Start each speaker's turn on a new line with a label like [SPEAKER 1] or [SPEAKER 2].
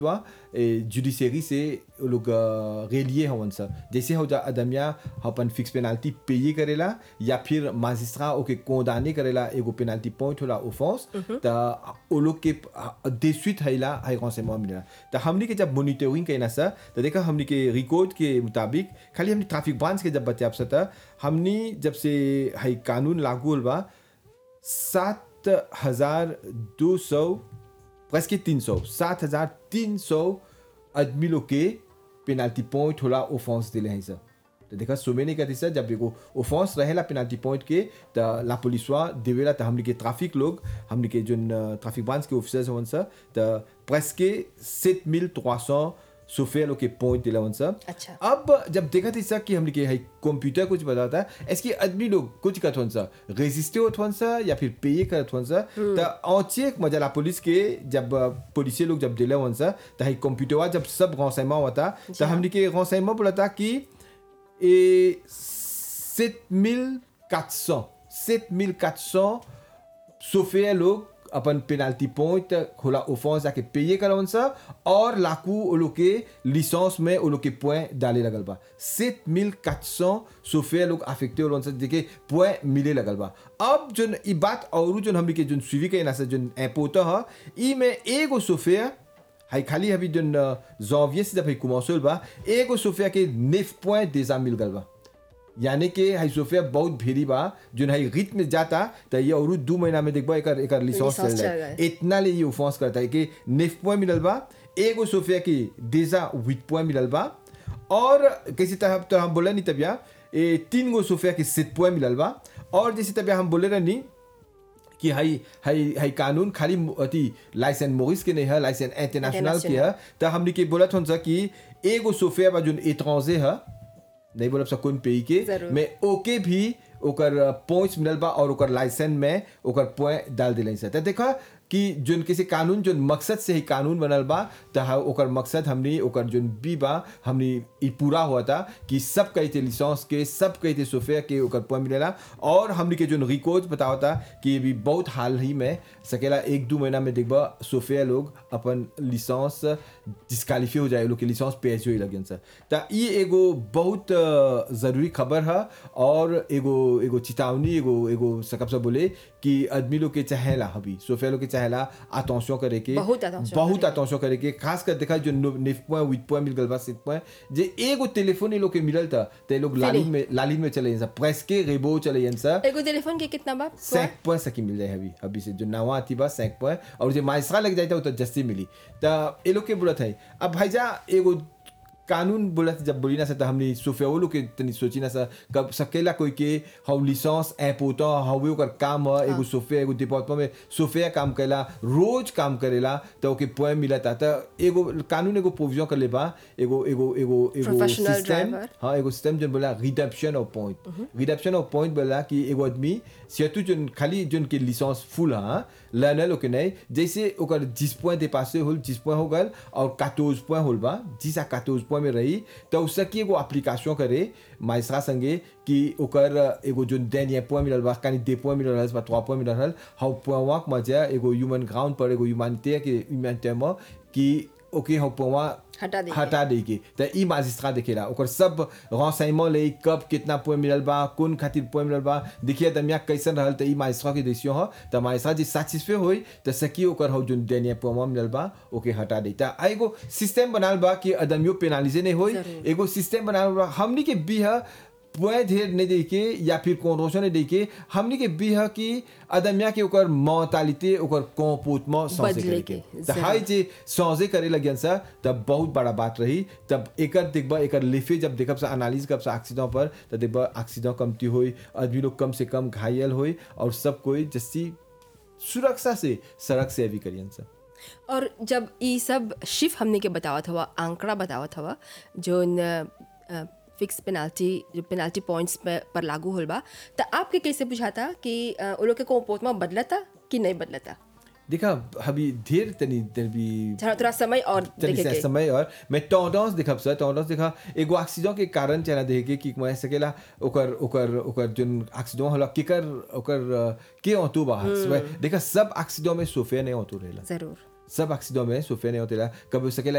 [SPEAKER 1] Judiciary से वो लोग रेलिए हवन सा जैसे हो जा अदमिया अपन फिक्स पेनाल्टी पेये करेला या फिर माजिस्ट्रा ओके कोदाने करेला एगो पेनाल्टी पॉइंट होला ओफेंस त ओ लोग के देशवित हैला है कौन से मिलेला त हमनी के जब मॉनिटरिंग कइना सा त देखा हमनी के रिकॉर्ड के मुताबिक खाली हमनी ट्रैफिक ब्रांच के जब बचाव सा त हमनी जब से है कानून लागू होल बा सात हजार दो सौ presque 300 7300 आदमी लोग के पेनाल्टी पॉइंट होला ओफेंस दिले हैं सर तो देखा सुबह नहीं कहती सर जब एगो ओफेंस रहेला पेनाल्टी पॉइंट के तो ला पुलिसवा देवेला तो हमने के ट्रैफिक लोग हमने के जो ट्रैफिक ब्रांच के ऑफिसर्स हवन सर तो presque 7300 सोफे लोग के पॉइंट दिला हवन सर
[SPEAKER 2] अच्छा।
[SPEAKER 1] अब जब देखा थी सर कि हमने के है कंप्यूटर कुछ बताता है इसके आदमी लोग कुछ करत हवन सर रेजिस्टे होत हवन सर या फिर पे करत हवन सर तो औचे एक मजा ला पुलिस के जब पुलिस लोग जब दिले हवन सर तो है कंप्यूटरवा जब सब गौसैमा होता तो हमने के गौसैमा बोला था कि ए 7400 7400 सोफे लोग अपन पेनाल्टी पॉइंट होला ओफेंस जाके पेये करवन सा और लाकू ओ लोग के लिसेंस में ओ लोग के पॉइंट डाले लगल बा 7400 सोफे लोग अफेक्टे होलन सा जेके पॉइंट मिले लगल बा अब जोन ई बात और जोन हमनी के जोन सुवी के ना से जोन एपोता ह ई में एगो सोफे हाई खाली अभी जोन जॉवियर से जब है कुमासोल बा एगो सोफिया के नेफ पॉइंट देजा मिल गल बा यानी कि हाई सोफिया बहुत भेरी बा जोन हाई रीत में जाता तो ये और दो महीना में देखबा एकर एकर लिसेंस
[SPEAKER 2] लिसेंस
[SPEAKER 1] चल
[SPEAKER 2] चल
[SPEAKER 1] जाए
[SPEAKER 2] गए।
[SPEAKER 1] इतना ले ये ऑफेंस करता है कि नेफ पॉइंट मिलल बा एगो सोफिया की देजा विथ पॉइंट मिलल बा और किसी तरह तो हम बोले नहीं तबिया ए तीन गो सोफिया की सिट पॉइंट मिलल बा और जैसे तबिया हम बोले रहनी कि हाई हाई हाई कानून खाली अति लाइसेंस मोरिस के नहीं है लाइसेंस इंटरनेशनल के है तो हमने के बोला था कि एगो सोफिया बा जोन एट्रांजे है नहीं बोलब सब कौन पे के
[SPEAKER 2] जरूर।
[SPEAKER 1] में ओके भी ओकर पॉइंट्स मिलल बा और ओकर लाइसेंस में ओकर पॉइंट डाल दिले से तो देखा कि जोन किसी कानून जोन मकसद से ही कानून बनल बा तो हा- ओकर मकसद हमनी ओकर जोन बी बा हमनी ई पूरा हुआ था कि सब कहते लिसेंस के सब कहते सोफिया के ओकर पॉइंट मिलेला और हमनी के जोन रिकॉर्ड बतावा था कि भी बहुत हाल ही में सकेला एक दो महीना में देखबा सोफिया लोग अपन लिसेंस डिस्कालीफाई हो जाए लोग के लिसेंस पेश हो लगे सर तो ई एगो बहुत अ, जरूरी खबर है और एगो एगो चेतावनी एगो एगो सकब से बोले कि आदमी लोग के चाहेला अभी सोफिया लोग के चाहेला अटेंशन करे के
[SPEAKER 2] बहुत attention
[SPEAKER 1] बहुत
[SPEAKER 2] करे
[SPEAKER 1] अटेंशन करे के खास कर देखा जो नेफ पॉइंट विथ पॉइंट मिल गल बा सिट पॉइंट जे एगो टेलीफोन ये लोग के मिलल था तो ये लोग लालिन में लालिन में चले सर प्रेस के रेबो चले सर
[SPEAKER 2] एगो टेलीफोन के कितना बा
[SPEAKER 1] सैंक पॉइंट सकी मिल जाए अभी अभी से जो नवा आती बा सैंक पॉइंट और जो माइसरा लग जाता वो तो जस्ती मिली तो ये लोग के बोलत है अब भाईजा एगो कानून बोलत जब बोली ना सा हमने सोफिया लोग के तनी सोची ना सा कब सकेला कोई के हम लिसेंस ऐप होता हवे ओकर काम है एगो सोफिया एगो डिपार्टमेंट में सोफिया काम करेला रोज काम करेला तो ओके पॉइंट मिलता तो एगो कानून एगो प्रोविजन कर ले बा एगो एगो एगो एगो
[SPEAKER 2] Professional
[SPEAKER 1] सिस्टम
[SPEAKER 2] driver.
[SPEAKER 1] हाँ एगो सिस्टम जो बोला redemption of point redemption of point बोला कि एगो आदमी surtout जोन खाली जोन के लिसेंस फुल हाँ लर्नर ओके नहीं जैसे ओकर जिस पॉइंट दे पासे होल जिस पॉइंट हो गल और 14 पॉइंट होल बा जिस आ 14 पॉइंट में रही तो उससे की एगो एप्लीकेशन करे माइसरा संगे कि ओकर एगो जोन देन ये पॉइंट मिलल बा कानी दे पॉइंट मिलल रहल बा 3 पॉइंट मिलल रहल हाउ पॉइंट वाक मजा एगो ह्यूमन ग्राउंड पर एगो ह्यूमैनिटी के ह्यूमैनिटी में कि ओके हाउ पॉइंट
[SPEAKER 2] हटा दे
[SPEAKER 1] हटा देगी तो ई माजिस्ट्रा देखेला ओकर सब renseignement ले कब कितना पॉइंट मिलल बा कौन खातिर पॉइंट मिलल बा देखिए दमिया कैसन रहल तो ई माजिस्ट्रा के देसियो ह तो माजिस्ट्रा जी सैटिस्फाई होई तो सकी ओकर हो जोन देनिया पॉइंट मिलल बा ओके हटा देता आ एगो सिस्टम बनाल बा कि अदमियो पेनालिजे नहीं होई
[SPEAKER 2] जरूर।
[SPEAKER 1] एगो सिस्टम बनाल बा हमनी के भी है पॉइंट ढेर नहीं दे के या फिर कॉन्ट्रोशन नहीं दे के हमनी के भी है कि अदमिया के ओकर मोतालिते ओकर कॉम्पोटमेंट सौंसे
[SPEAKER 2] बदले
[SPEAKER 1] करे
[SPEAKER 2] के,
[SPEAKER 1] के तो हाई जे सौजे करे लगियन सा तब बहुत बड़ा बात रही तब एकर देखबा एकर लिफे जब देखब सा एनालिस करब सा एक्सीडेंट पर तो देखबा एक्सीडेंट कमती होई आदमी लोग कम से कम घायल होई और सब कोई जस्सी सुरक्षा से सड़क से अभी करियन सा
[SPEAKER 2] और जब ई सब शिफ हमने के बतावत हवा आंकड़ा बतावत हवा जो फिक्स पेनाल्टी जो पेनाल्टी पॉइंट्स पे पर लागू होल बा तो आपके कैसे बुझाता कि अ, वो लोग के कोपोत में बदलता कि नहीं बदलता
[SPEAKER 1] देखा अभी ढेर तनी तनी
[SPEAKER 2] थोड़ा थोड़ा समय और
[SPEAKER 1] तनी
[SPEAKER 2] देखे
[SPEAKER 1] से
[SPEAKER 2] के
[SPEAKER 1] समय और मैं टॉडॉस देखब सर टॉडॉस देखा एगो एक्सीडेंट के कारण चला देखे कि मैं सकेला ओकर ओकर ओकर जोन एक्सीडेंट होला केकर ओकर अ, के ऑटो बा देखा सब एक्सीडेंट में सोफे नहीं ऑटो रहेला
[SPEAKER 2] जरूर
[SPEAKER 1] सब एक्सीडेंट में सोफे नहीं होतेला कभी सकेला